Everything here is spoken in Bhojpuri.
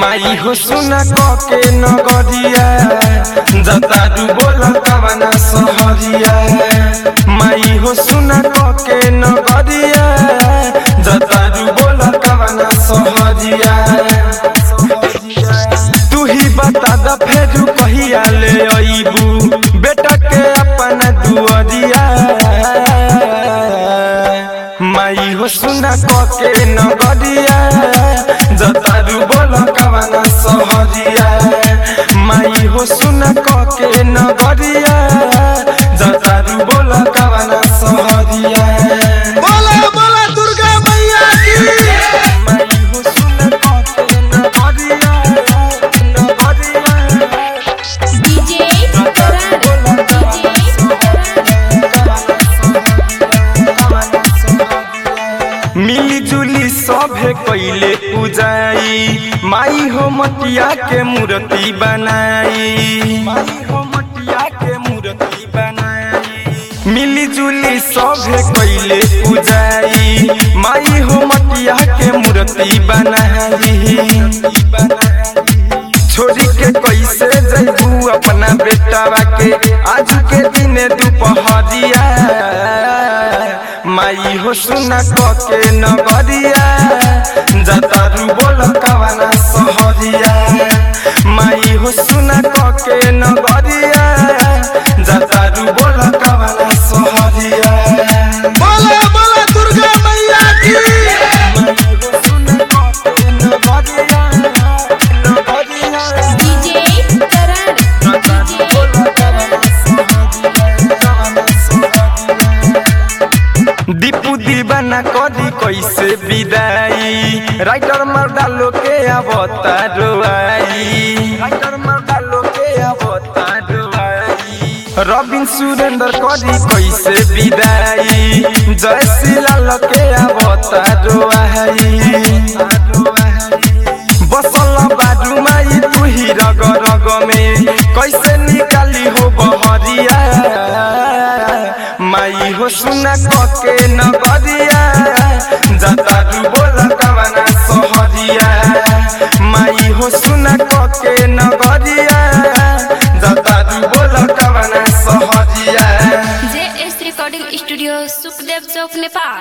माई हो सुना के नगरिया जतारू बोल कवना सहरिया माई हो सुना के नगरिया जतारू बोल कवना सहरिया तू ही बता द फेरू कहिया ले अइबू बेटा के अपना दुअरिया माई हो सुना के नगरिया जतारू बोल कवना सहरिया माई हो सुना के नगरिया जतारू बोल कवना सहरिया बोला बोला दुर्गा मैया की माई हो सुना के नगरिया नगरिया डीजे करार मिली जुली सभे कैले पूजाई माई हो मटिया के मूर्ति बनाई माई हो मटिया के मूर्ति बनाई मिली जुली सभे कैले पूजाई माई हो मटिया के मूर्ति बनाई छोरी के कैसे जैबू अपना बेटावा के आज के दिन दुपहरिया माई हो सुना के नगरिया जतारू बोल कवना सहरिया माई हो सुना के नगरिया जतारू बोल कवना सहरिया बोला बोला दुर्गा मैया की माई हो सुना के नगरिया नगरिया डीजे करार दीपू दीवाना करी कैसे विदाई राइटर मर्दालो के अवता रोआई राइटर मर्दालो के अवता रोआई रविन सुरेंद्र करी कैसे विदाई जय शिलाल के अवता रोआई बसल बाजू माई तू ही रग रग में कैसे निकाली हो बहरिया माई हो सुना के नगरिया जतारू बोल कवना सहरिया माई हो सुना के नगरिया जतारू बोल कवना सहरिया J S recording studio Sukhdev चौक नेपाल